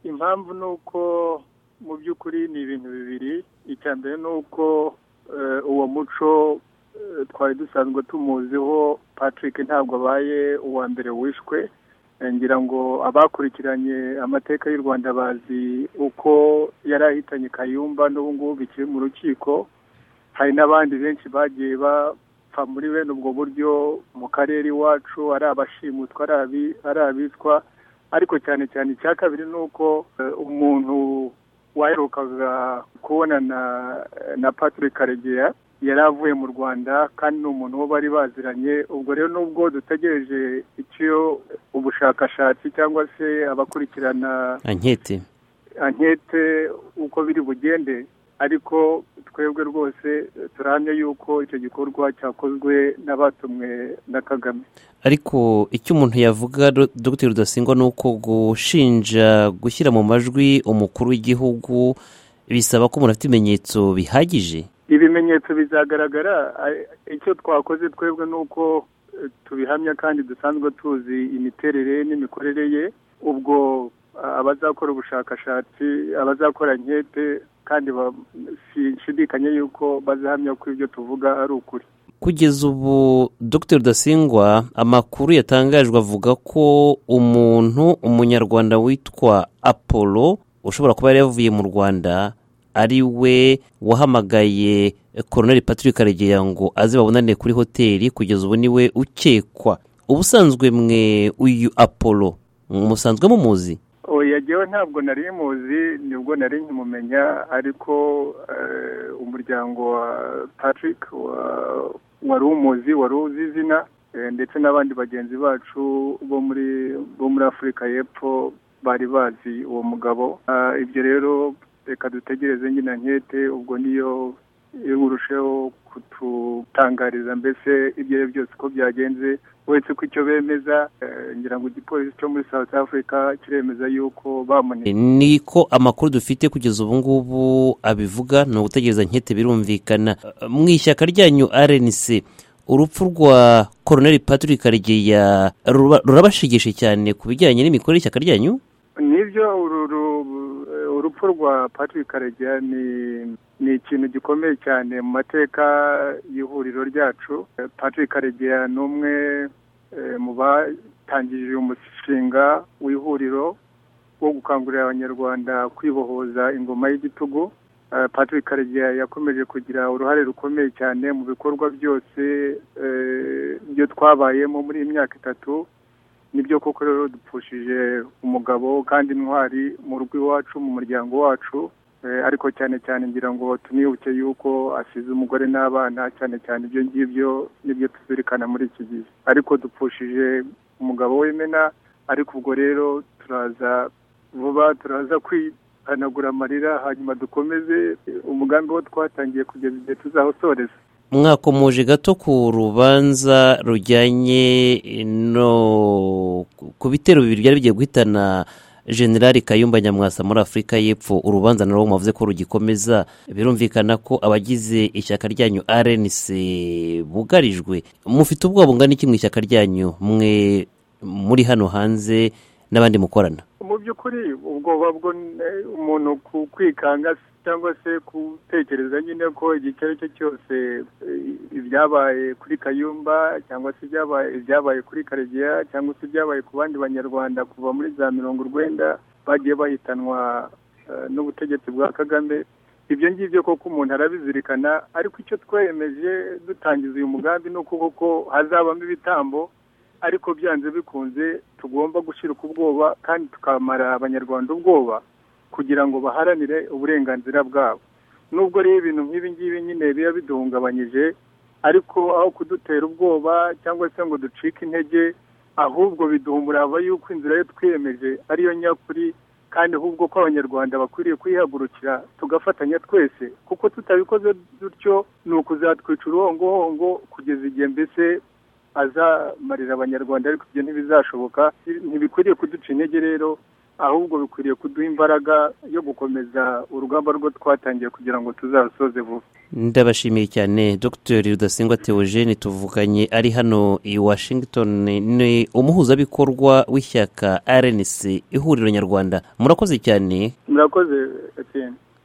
impamvu ni uko mu by'ukuri ni ibintu bibiri icya mbere ni uko uwo muco twari dusanzwe tumuziho patrick ntabwo abaye uwa mbere wishwe ngira ngo abakurikiranye amateka y'u rwanda bazi uko yari ahitanye kayumba n'ubu ngubu bikiri mu rukiko hari n'abandi benshi bagiye bapfa muri bene ubwo buryo mu karere iwacu ari abashimutwa ari abitwa ariko cyane cyane icya kabiri ni uko umuntu waherukaga kubonana na patrick karegeya yari avuye mu rwanda kandi ni umuntu wo bari baziranye ubwo rero nubwo dutegereje icyo ubushakashatsi cyangwa se abakurikirana ankete ankete uko biri bugende ariko twebwe rwose turahamya yuko icyo gikorwa cyakozwe n'abatumwe na kagame ariko icyo umuntu yavuga dogiteri rudasingwa ni uko gushinja gushyira mu majwi umukuru w'igihugu bisaba ko umuntu afite ibimenyetso bihagije ibimenyetso bizagaragara icyo twakoze twebwe ni uko tubihamya kandi dusanzwe tuzi imiterere n'imikorere ye ubwo abazakora ubushakashatsi abazakora inkete kandi sinshidikanya yuko bazahamya ko ibyo tuvuga ari ukuri kugeza ubu dr rudasingwa amakuru yatangajwe avuga ko umuntu umunyarwanda witwa apolo ushobora kuba yari yavuye mu rwanda ari we wahamagaye koroneri patrick karegeya ngo aze babonane kuri hoteli kugeza ubu niwe ukekwa ubusanzwe mwe uyu apolo musanzwe mumuzi yagewe ntabwo nari muzi nibwo nari nkimumenya ariko umuryango wa patrick wari umuzi wari uzi izina ndetse n'abandi bagenzi bacu bo muri bo muri afurika y'epfo bari bazi uwo mugabo ibyo rero reka dutegereze nyine nkete ubwo niyo iyo urusheho kututangariza mbese ibyo ari byo byose uko byagenze uretse ko icyo bemeza ngira ngo igipolisi cyo muri south africa kiremeza yuko bamunitse niko amakuru dufite kugeza ubu ngubu abivuga ni ugutegereza nkete birumvikana mu ishyaka ryanyu rnc urupfu rwa koroneri patrick karegeya rurabashigishe cyane ku bijyanye n'imikorere y'ishyaka ryanyu nibyo urupfu rwa patrick karegeya ni ni ikintu gikomeye cyane mu mateka y'ihuriro ryacu patrick karegeya ni umwe mu batangije umushinga w'ihuriro wo gukangurira abanyarwanda kwibohoza ingoma y'igitugu patrick karegeya yakomeje kugira uruhare rukomeye cyane mu bikorwa byose byo twabayemo muri iyi myaka itatu nibyo koko rero dupfushije umugabo kandi intwari mu rugo iwacu mu muryango wacu ariko cyane cyane ngira ngo tunibuke yuko asize umugore n'abana cyane cyane ibyo ngibyo nibyo tuzirikana muri iki gihe ariko dupfushije umugabo w'imena ariko ubwo rero turaza vuba turaza kwihanagura amarira hanyuma dukomeze umugambi wo twatangiye kugeza igihe tuzahosoreza mwakomoje gato ku rubanza rujyanye no ku bitero bibiri byari bigiye guhitana generali kayumba nyamwasa muri afurika y'epfo urubanza narwo mwavuze ko rugikomeza birumvikana ko abagize ishyaka ryanyu rnc bugarijwe mufite ubwoba bungana iki mu ishyaka ryanyu mwe muri hano hanze n'abandi mukorana mu by'ukuri ubwoba bwo umuntu kwikanga cyangwa se gutekereza nyine ko igihe icyo ari cyo cyose ibyabaye kuri kayumba cyangwa se ibyabaye kuri karegeya cyangwa se ibyabaye ku bandi banyarwanda kuva muri za mirongo urwenda bagiye bahitanwa n'ubutegetsi bwa kagame ibyo ngibyo koko umuntu arabizirikana ariko icyo twemeje dutangiza uyu mugambi ni uko koko hazabamo ibitambo ariko byanze bikunze tugomba gushyirwa ubwoba kandi tukamara abanyarwanda ubwoba kugira ngo baharanire uburenganzira bwabo nubwo rero ibintu nk'ibi ngibi nyine biba biduhungabanyije ariko aho kudutera ubwoba cyangwa se ngo ducike intege ahubwo biduha umurava yuko inzira yo twiyemeje ariyo nyakuri kandi ahubwo ko abanyarwanda bakwiriye kwihagurukira tugafatanya twese kuko tutabikoze dutyo ni ukuzatwica uruhongohongo kugeza igihe mbese azamarira abanyarwanda ariko ibyo ntibizashoboka ntibikwiriye kuduca intege rero ahubwo bikwiriye kuduha imbaraga yo gukomeza urugamba rwo twatangiye kugira ngo tuzarusoze vuba ndabashimiye cyane dr rudasingwa theogene tuvuganye ari hano i washington ni umuhuzabikorwa w'ishyaka rnc ihuriro nyarwanda murakoze cyane murakoze etienne